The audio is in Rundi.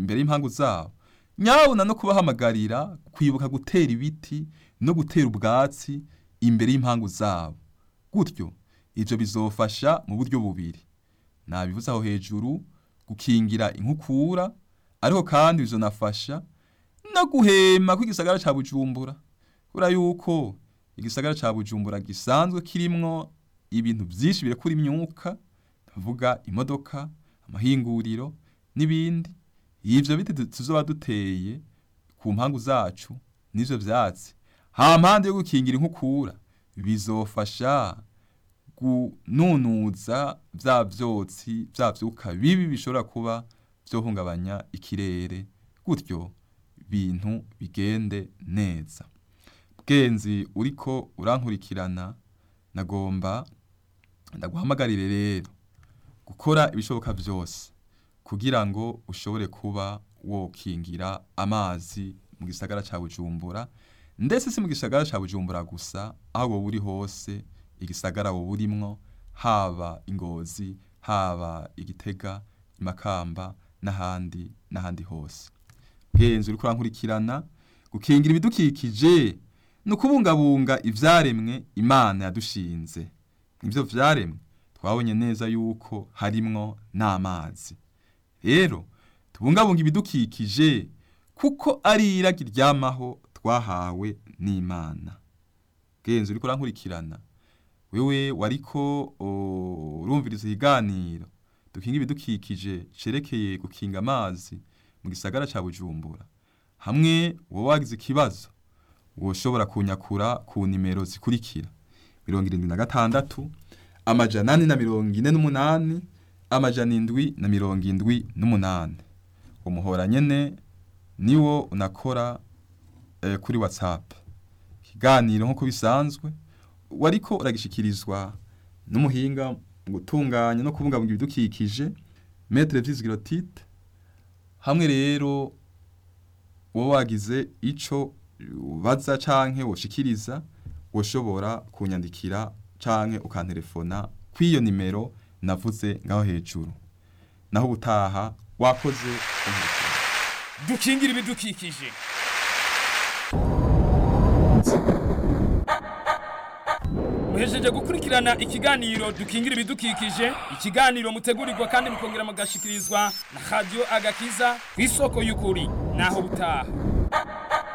imbere y'impangu zabo nyabuna no kubahamagarira kwibuka gutera ibiti no gutera ubwatsi imbere y'impangu zabo gutyo ibyo bizofasha mu buryo bubiri nabivuze aho hejuru gukingira inkukura ariko kandi bizonafasha no guhema kw'igisagara ca Bujumbura kubera yuko igisagara ca Bujumbura gisanzwe kirimwo ibintu byinshi birekura imyuka tuvuga imodoka amahinguriro n'ibindi ivyo biti tuzoba duteye ku mpangu zacu n'ivyo vyatsi ha mpande yo gukingira inkukura bizofasha gununuza vya vyotsi vya vyuka bibi bishobora kuba vyohungabanya ikirere gutyo bintu bigende neza bwenzi uriko urankurikirana nagomba ndaguhamagarire rero gukora ibishoboka byose kugira ngo ushobore kuba wokingira amazi mu gisagara ca Bujumbura ndetse si mu gisagara ca Bujumbura gusa aho wowe uri hose igisagara wowe urimwo haba ingozi haba igitega imakamba n'ahandi n'ahandi hose bwenzi uriko urankurikirana gukingira ibidukikije ni ukubungabunga ivyaremwe imana yadushinze ivyo vyaremwe twabonye neza yuko harimwo n'amazi rero tubungabunga ibidukikije kuko ari iragi ryamaho twahawe n'imana bwenzi uriko urankurikirana wewe wariko urumviriza ikiganiro dukinga ibidukikije cerekeye gukinga amazi mu gisagara ca Bujumbura hamwe wowe wagize ikibazo woshobora kunyakura ku nimero zikurikira mirongo irindwi na gatandatu amajana ane na mirongo ine n'umunani amajana indwi na mirongo indwi n'umunani umuhora nyene niwo unakora eh, kuri whatsapp ikiganiro nk'uko bisanzwe wariko uragishikirizwa n'umuhinga mu gutunganya no kubungabunga ibidukikije metre vyizigirotite hamwe rero wowe wagize ico ubaza canke woshikiriza woshobora kunyandikira canke ukantelefona kw'iyo nimero navuze ngaho hejuru naho ubutaha wakoze umurikira dukingira ibidukikije muhejeje gukurikirana ikiganiro dukingira ibidukikije ikiganiro mutegurirwa kandi mukongera mugashikirizwa na radio agakiza ku isoko y'ukuri naho butaha